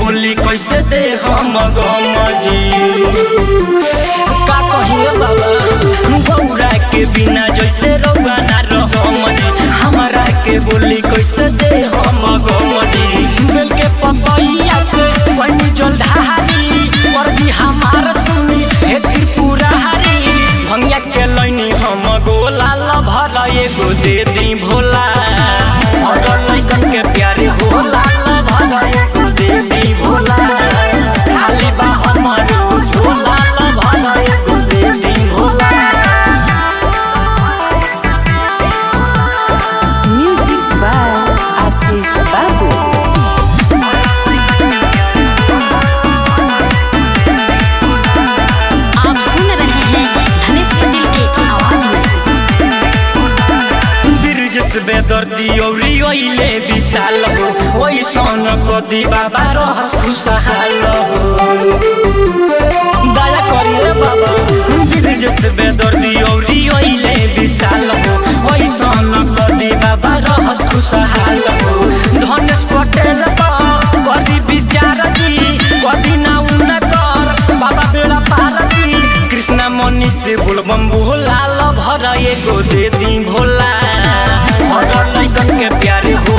बोली कैसे दे हम गम जी का कहिए बाबा गौरा के बिना जैसे रउआ ना रहम जी हमारा के बोली कैसे दे हम गम जी बेल के पपैया से बनी जल ढारी वर्दी हमार सुनी हे त्रिपुरा हरी भंगिया के लैनी हम गोला लभर एगो दे दी भोला और लैकन के प्यारे होला लभर एगो दे दी भोला खाली बा हमारो झोला लभर एगो दे दी Bhola Music by Assis Babu. आप सुन रहे हैं धनेश पटेल की आवाज में बिरजस बेदर्दी औरी ओइले विशाल हो ओइ सन कदी बाबा रहस खुशहाल हो दया करिए बाबा बिरजस बेदर्दी औरी ओइले विशाल हो ओइ सन कदी बाबा रहस खुशहाल हो धनेश पटेल बा कदी विचार जी कदी ना उनकर बाबा बेड़ा पार जी कृष्णा मनी से बोलबम भोला ल भर एगो दे दी भोला और लैकन के प्यारे हो